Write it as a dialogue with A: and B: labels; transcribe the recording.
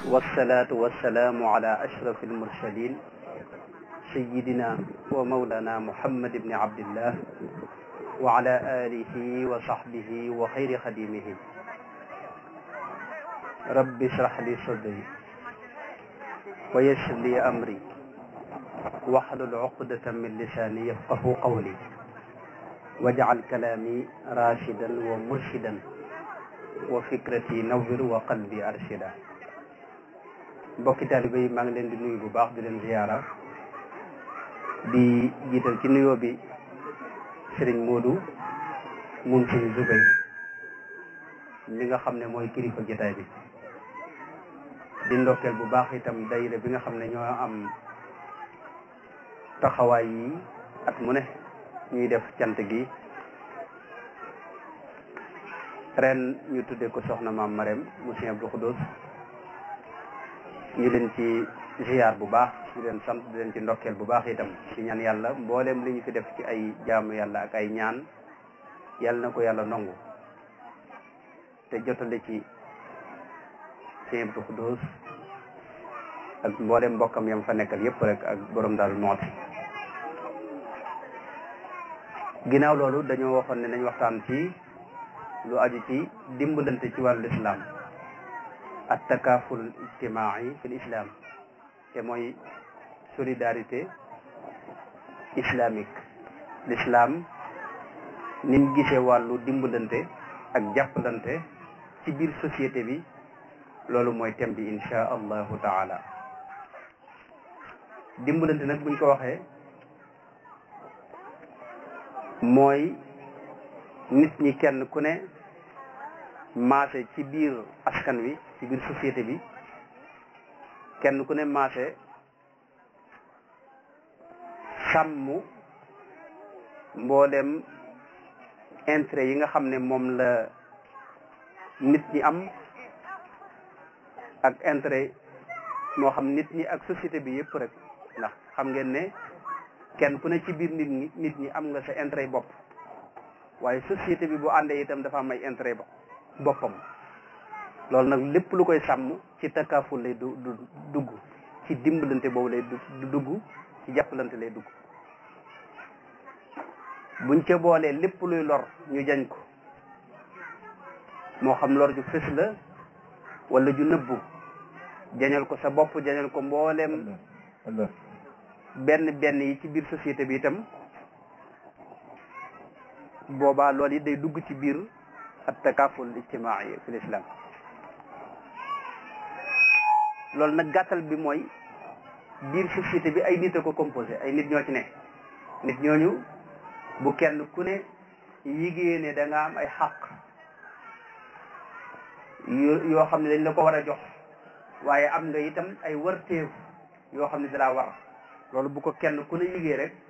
A: والصلاة والسلام على أشرف المرسلين سيدنا ومولانا محمد بن عبد الله وعلى آله وصحبه وخير خديمه رب اشرح لي صدري ويسر لي أمري واحلل عقدة من لساني يفقه قولي واجعل كلامي راشدا ومرشدا وفكرتي نور وقلبي أرشدا mbokki taalibe yi maa ngi leen di nuyu bu baax di leen ziyaara di jiital ci nuyoo bi Serigne Modou moom Serigne Zubay mi nga xam ne mooy kilifa jotaay bi di ndokkeel bu baax itam dayira bi nga xam ne ñoo am taxawaay yi at mu ne ñuy def cant gi ren ñu tuddee ko soxna maam Marème mu Sëriñ Abdou Khoudoss ñu leen ci ziar bu baax di leen sant di leen ci ndokkeel bu baax itam ci ñaan yàlla mboolem li ñu fi def ci ay jaamu yàlla ak ay ñaan yàlla na ko yàlla nangu te jotale ci Sëriñ Abdou Khoudoss ak mboolem mbokkam yam fa nekkal yépp rek ak borom daal mooti ginnaaw loolu dañoo waxoon ne nañ waxtaan ci lu aju ci dimbalante ci wàllu islam at takaful ijtimaai fi islam te mooy solidarité islamique l'islam ni mu gisee wàllu dimbalante ak jàppalante ci biir société bi loolu mooy thème bi insha allahu taala dimbalante nag buñ ko waxee mooy nit ñi kenn ku ne maase ci biir askan wi ci biir société bi kenn ku ne maase sàmm mboolem intérêt yi nga xam ne moom la nit ñi am ak intérêt moo xam nit ñi ak société bi yëpp rek ndax xam ngeen ne kenn ku ne ci biir nit ñi nit ñi am nga sa intérêt bopp waaye société bi bu àndee itam dafa am ay intérêt boppam loolu nag lépp lu koy sàmm ci takkaaful lay du du dugg ci dimbalante boobu lay du dugg ci jàppalante lay dugg buñ ca boolee lépp luy lor ñu jañ ko moo xam lor ju fës la wala ju nëbbu jañal ko sa bopp jañal ko mbooleem benn benn yi ci biir société bi itam boobaa loolu yi day dugg ci biir at takaful ijtimaai fi l'islam loolu nag gàttal bi mooy biir société bi ay nit a ko composé ay nit ñoo ci ne nit ñooñu bu kenn ku ne yigée ne da nga am ay xaq yoo xam ne dañ la ko war a jox waaye am nga itam ay warteef yoo xam ne dalaa war loolu bu ko kenn ku ne yigée rek